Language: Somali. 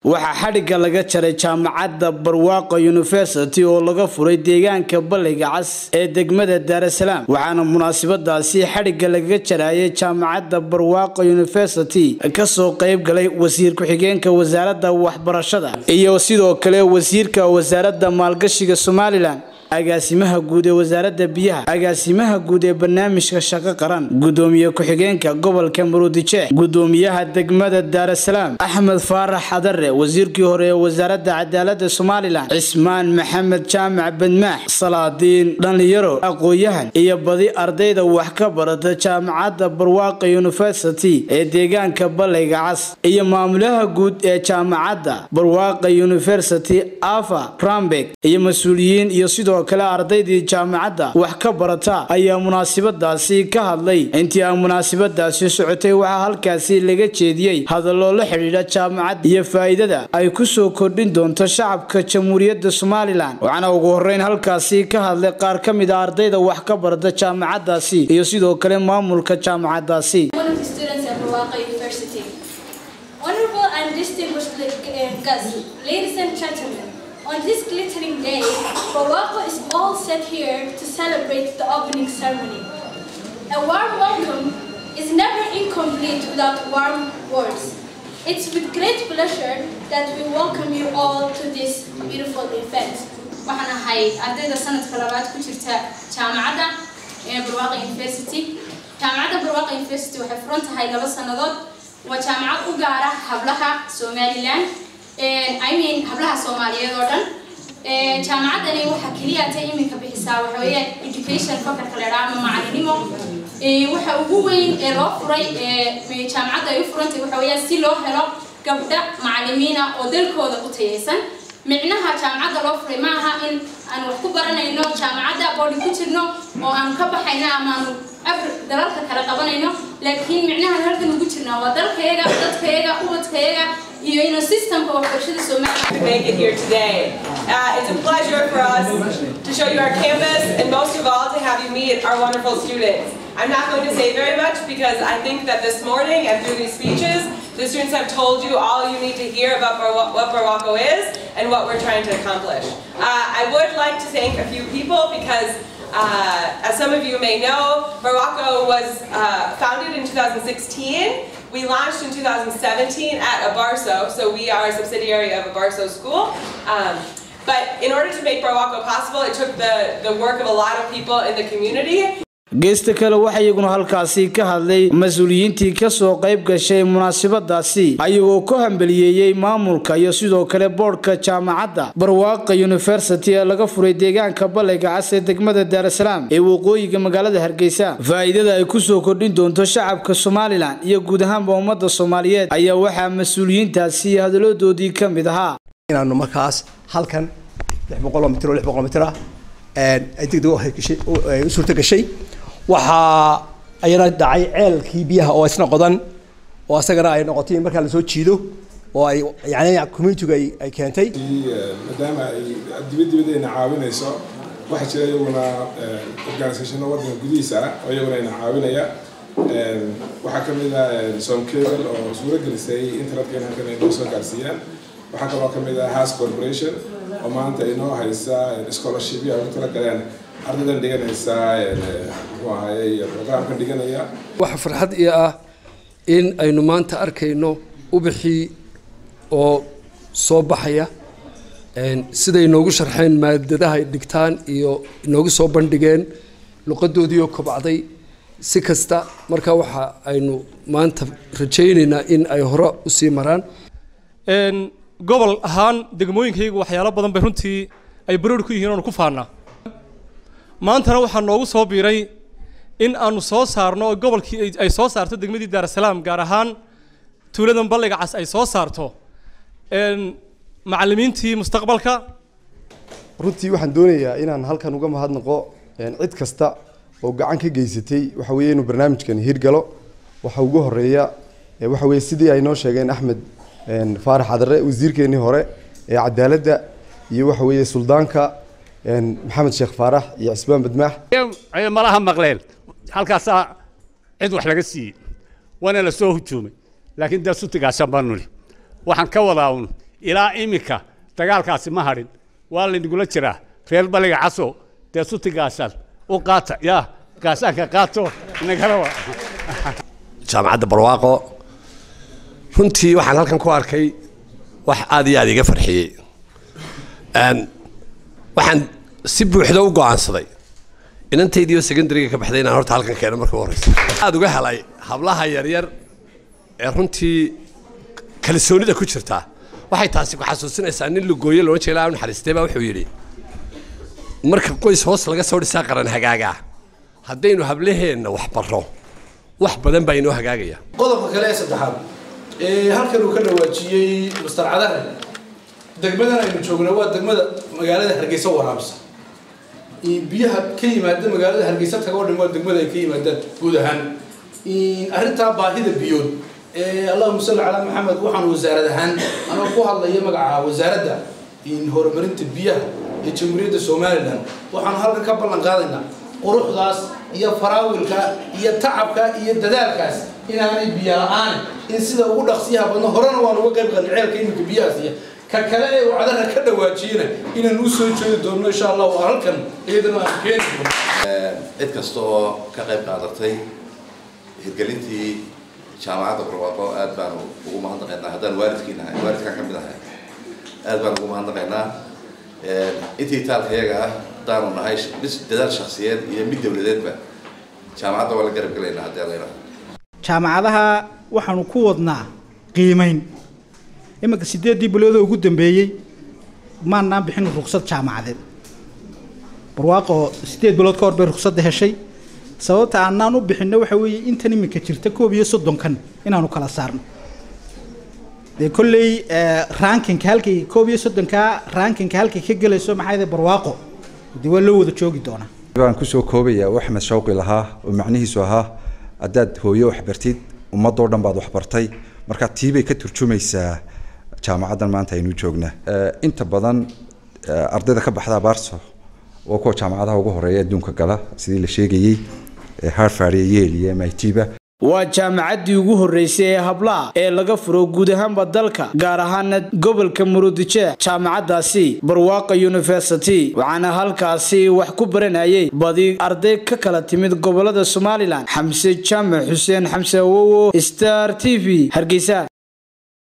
waxaa xadhigga laga jaray jaamacadda barwaaqo university oo laga furay deegaanka balliga cas ee degmada daarasalaam waxaana munaasabadaasi xadhigga lagaga jarayay jaamacadda barwaaqo university kasoo qayb galay wasiir ku-xigeenka wasaaradda waxbarashada iyo sidoo kale wasiirka wasaaradda maalgashiga somalilan agaasimaha guud ee wasaaradda biyaha agaasimaha guud ee barnaamijka shaqo qaran gudoomiye ku-xigeenka gobolka maruudijeex gudoomiyaha degmada daarasalaam axmed faarax xadare wasiirkii hore ee wasaaradda cadaalada somalilan cismaan maxamed jaamac badmaax salaadiin dhallinyaro aqoon-yahan iyo badi ardayda wax ka barata jaamacadda barwaaqa university ee deegaanka ballayga cas iyo maamulaha guud ee jaamacadda barwaaqa university afa rambeg iyo mas-uuliyiin iyo sidoo kale ardaydii jaamacadda wax ka barata ayaa munaasabadaasi ka hadlay intii aan munaasabadaasi socotay waxaa halkaasi laga jeediyey hadallo la xidhiidha jaamacadda iyo faa'iidada ay ku soo kordhin doonto shacabka jamhuuriyadda somalilan waxaana ugu horreyn halkaasi ka hadlay qaar ka mid a ardayda wax ka barata jaamacaddaasi iyo sidoo kale maamulka jaamacaddaasi On this glittering day, Barwaco is all set here to celebrate the opening ceremony. A warm welcome is never incomplete without warm words. It's with great pleasure that we welcome you all to this beautiful event. waxaan ahay ardayda sanadka labaad ku jirta jaamacadda barwaaqa university jaamacadda barwaaqa university waxay furan tahay laba sannadood waa jaamacad u gaara hablaha somalilan I mean hablaha soomaaliyeed oo dhan jaamacaddani waxaa keliya ta iminka bixisaa waxa weeyaan education fakarka la dhaha ama macalinimo waxa ugu weyn ee loo furay jaamacadda ay u furantay waxa weeyaan si loo helo gabdha macalimiina oo dalkooda u tayaysan micnaha jaamacadda loo furay ma aha in aan wax ku baranayno jaamacadda boodi ku jirno oo aanu ka baxayno ama aanu dalalka kale qabanayno laakiin micnaha halkan ugu jirnaa waa dalkayaga dadkayaga ubadkayaga iyo ino systemka waxbarashada Soomaaliya to make it here today. Uh, it's a pleasure for us to show you our campus and most of all to have you meet our wonderful students. I'm not going to say very much because I think that this morning and through these speeches, the students have told you all you need to hear about Bar- what Barwaco is and what we're trying to accomplish. Uh, I would like to thank a few people because uh, as some of you may know, Barwaco was uh, founded in 2016. We launched in 2017 at Abarso, so we are a subsidiary of Abarso School. Um, but in order to make Barwaco possible, it took the, the work of a lot of people in the community. geesta kale waxaa iyaguna halkaasi ka hadlay mas-uuliyiintii kasoo qayb gashay munaasabadaasi ayagoo ku hambaliyeeyey maamulka iyo sidoo kale boodhka jaamacadda barwaaqa university ee laga furay deegaanka ballayga cas ee degmada daarasalaam ee waqooyiga magaalada hargeysa faa'iidada ay kusoo kordhin doonto shacabka somalilan iyo guud ahaanba ummadda soomaaliyeed ayaa waxaa mas-uuliyiintaasi hadaladoodii ka mid ahaa inaanu markaas halkan lix boqoloo mitir oo lix boqol mitir ah ay degdeg u suurta gashay waxaa ayana dhacay ceelkii biyaha oo isna qodan oo isagana ay noqotay in markaa lasoo jiido oo ay yani communitigu ay ay keentay maadaama ay dibad dibadayna caawinayso waxaa jira iyaguna organisationo waddanka gudihiisa ah oo iyaguna ayna caawinaya waxaa ka mid ah som cable oo suuro gelisay internetka in halkan ay noo soo gaarsiiyaan waxaa kaloo ka mid ah has corporation oo maanta inoo haysa scholarshipya ugu tala galeen ardaydan dhiganaysa muxuu ahaye programkan dhiganaya waxa farxad ii ah in aynu maanta arkayno ubixii oo soo baxaya siday inoogu sharxeen maadadaha ay dhigtaan iyo inoogu soo bandhigeen luqadoodii oo kobacday si kasta marka waxa aynu maanta rajaynaynaa in ay hore usii maraan gobol ahaan degmooyinkaygu waxyaalo badan bay runtii ay baroor ku yihiin oonu ku faannaa maantana waxaa noogu soo biiray in aanu soo saarno oo gobolkii ay soo saarto degmadii daarasalaam gaar ahaan tuuladan balliga cas ay soo saarto macallimiintii mustaqbalka runtii waxaan doonayaa inaan halkan uga mahadnaqo cid kasta oo gacan ka geysatay waxa weeye inuu barnaamijkan hirgalo waxa ugu horeeya waxa weeye sidii ay noo sheegeen axmed faarax cadare wasiirkeenii hore ee cadaaladda iyo waxa weeye suldaanka maxamed sheekh faarax iyo cisbaan badmaax malaha maqleen halkaasaa cid wax laga siiyey waana la soo hujuumay laakiin dee sutigaasaan baa nuli waxaan ka wadaa un ilaa iminka dagaalkaasi ma hadhin waa laynagula jiraa reer baliga caso dee suti gaashaan u qaata yaa gaashaanka qaato inagala wa jaamacadda barwaaqo runtii waxaan halkan ku arkay wax aad iyo aad iga farxiyey waxaan si buuxda u go'aansaday inantaydiioo secondariga ka baxday inaan horta halkan keeno marka u horeysa aad uga helay hablaha yaryar ee runtii kalsoonida ku jirta waxay taasi ku xasuusinaysaa nin lugooye loodhan jeela aan naxariistay baa wuxuu yidhi marka qoys hoos laga soo dhisaa qaran hagaaga haddaynu hablaheenna wax barro wax badan baa inoo hagaagaya qodobka kale ee saddexaad ee halkan uu ka dhawaajiyey master cadare degmadan aynu joogna waa degmada magaalada hargeysa waraabsa biyaha ka yimaada magaalada hargeysa taga oo dhan waa degmada ay ka yimaadaan guud ahaan arrintaa baahida biyood allahuma salli calaa maxamed waxaan wasaarad ahaan anoo ku hadlaya magaca wasaaradda horumarinta biyaha ee jamhuuriyadda somalilan waxaanu halkan ka ballan qaadaynaa quruxdaas iyo faraawilka iyo tacabka iyo dadaalkaas inaanay biyo la-aan in sida ugu dhaqsiyaha badno horena waan uga qayb qalin ceelka iminka biyahaas iyo ka kale ee uu cadara ka dhawaajiyena inaan u soo jeedi doonno insha allah waa halkan iyadana aan keeni doono cid kasta oo ka qayb qaadatay hirgelintii jaamacadda barwaaqo aad baanu ugu mahadnaqaynaa haddaan waalidkiina ahay waalidkaan ka mid ahay aad baan ugu mahadnaqaynaa intii taalka iyaga ah haddaanu nahay bis dadaal shakhsiyeed iyo mid dowladeedba jaamacadda waa la garab gelaynaa haddii alla yidhahdo jaamacadaha waxaanu ku wadnaa qiimayn iminka sideeddii biloodoo ugu dambeeyey maanaan bixin ruqsad jaamacadeed barwaaqo sideed bilood ka hor bay ruqsadda heshay sababta aanaan u bixinno waxa weeye intan iminka jirta koob iyo soddonkan inaanu kala saarno dee kolley rankinka halkay koob iyo soddonkaa rankinka halkay ka gelayso maxaa yidhi barwaaqo dee waa loo wada joogi doonaa baan kusoo koobayaa wax axmed shawqi lahaa oo macnihiisu ahaa haddaad hooyo wax bartid ummadoo dhan baad wax bartay marka tii bay ka turjumaysaa jaamacaddan maanta aynu joognaa inta badan ardayda ka baxda abaarso waa kuwa jaamacadaha ugu horeeya adduunka gala sidii la sheegayey harvard iyo yale iyo mit ba waa jaamacaddii ugu horreysay ee hablaha ee laga furo guud ahaanba dalka gaar ahaana gobolka murudijeex jaamacaddaasi barwaaqa university waxaana halkaasi wax ku baranayay badi arday ka kala timid gobolada somalilan xamse jaamac xuseen xamse awowo star t v hargeysa